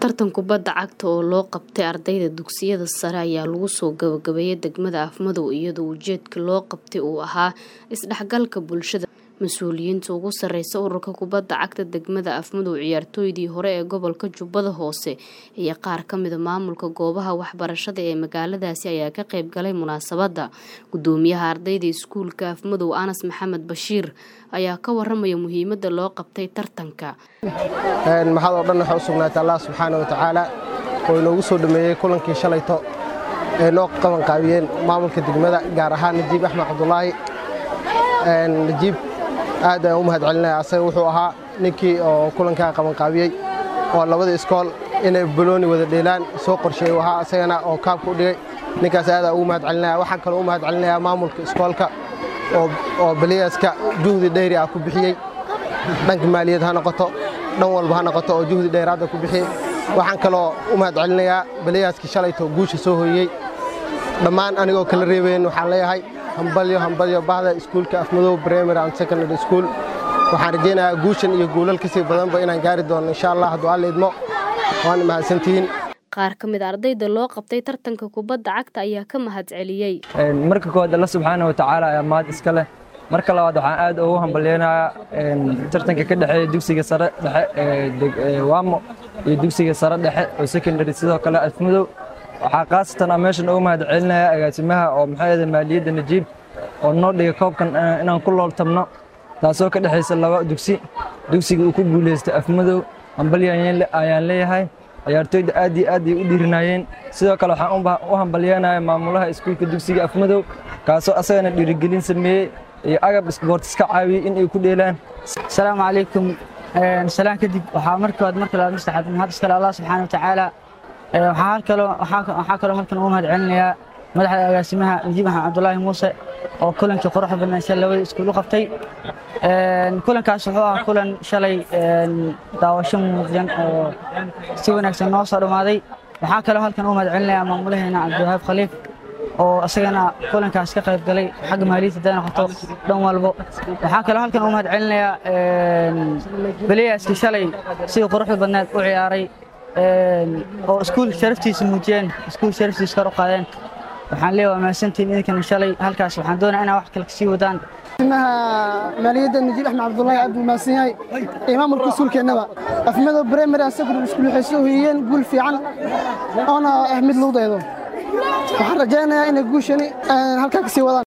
tartan kubadda cagta oo loo qabtay ardayda dugsiyada sare ayaa lagu soo gabagabeeyay degmada afmadow iyadoo ujeedka loo qabtay uu ahaa isdhexgalka bulshada mas-uuliyiinta ugu sareysa ururka kubadda cagta degmada afmadow ciyaartooydii hore ee gobolka jubbada hoose iyo qaar kamida maamulka goobaha waxbarashada ee magaaladaasi ayaa ka qayb galay munaasabadda gudoomiyaha ardayda iskuulka afmadow anas maxamed bashiir ayaa ka waramaya muhiimada loo qabtay tartanka maxad oo dhan waxay u sugnaatay allah subxaana wa tacaala oo inoogu soo dhameeyey kulankii shalayto ee noo qabanqaabiyeen maamulka degmada gaar ahaan najiib axmed cabdulaahi najiib aad ayaan u mahad celinaya asaga wuxuu ahaa ninkii oo kulankaa qabanqaabiyey oo labada iskool inay balooni wada dheelaan soo qorsheeyey ahaa asagana oo kaabka u dhigay ninkaas aadaan ugu mahad celinaya waxaan kaloo u mahad celinayaa maamulka iskoolka oo baliyaaska juhdi dheyri ah ku bixiyey dhanka maaliyad ha noqoto dhan walba ha noqoto oo juhdi dheeraadda ku bixiyey waxaan kaloo u mahad celinayaa baliyaaskii shalayto guusha soo hoyey dhammaan anigoo kala reebayn waxaan leeyahay hambalyo hambalyo bahda iskuulka afmadow primary and secondary school waxaan rajaynayaa guushan iyo guulal kasii badanba inaan gaari doono insha allah hadduu alla idmo waana mahadsantihiin qaar ka mid ardayda loo qabtay tartanka kubadda cagta ayaa ka mahad celiyey marka koowaad alla subxaana wa tacaala ayaa mahad iska leh marka labaad waxaan aad ugu hambalyeynayaa tartanka ka dhexeeya dugsiga sare dhexe waamo iyo dugsiga sare dhexe oo secondary sidoo kale afmadow waxaa khaasatan a meeshan ugu mahad celinaya agaasimaha oo maxaa maaliyadda najiib oo noo dhiga koobkan inaan ku looltabno taasoo ka dhexaysa laba dugsi dugsiga uu ku guulaystay afmadow hambalyo ayaan leeyahay ciyaartooyda aad iyo aad ay u dhiirinayeen sidoo kale waxaan u hambalyeynaya maamulaha iskuulka dugsiga afmadow kaasoo asagana dhiirigelin sameeyey iyo agab isboortis ka caawiyey in ay ku dheelaan asalaamu calaykum salaan kadib waxaa markood marka labaad mastaxaad mahad iskale allah subxaana watacaala waxaa kaloo halkan ugu mahad celinayaa madaxda agaasimaha najiib axmed cabdulaahi muuse oo kulankii quruxda badnaysa labada iskuul u qabtay kulankaas wuxuu ah kulan shalay daawasho muudyan oo si wanaagsan noo soo dhammaaday waxaa kaloo halkan ugu mahad celinayaa maamulaheena cabdiwahaab khaliif oo isagana kulankaas ka qayb galay xagga maaliyadda haday noqoto dhan walbo waxaa kaloo halkan ugu mahad celinayaa beliyaaskii shalay sidii quruxda badneed u ciyaaray oo iskuul sharaftiisa muujiyeen iskuul sharaftiisa kor u qaadeen waxaan leeyahay waa mahadsantiin idinkana shalay halkaas waxaan doonaa inaa wax kale kasii wadaan maaliyadda najiib axmed cabdulaahi aad buu mahadsan yahay iyo maamulka iskuulkeennaba afmadow primary and secondary school waxay soo hoyiyeen guul fiican oona ah mid lagu daydo waxaan rajaynayaa inay guushani halkaa kasii wadaan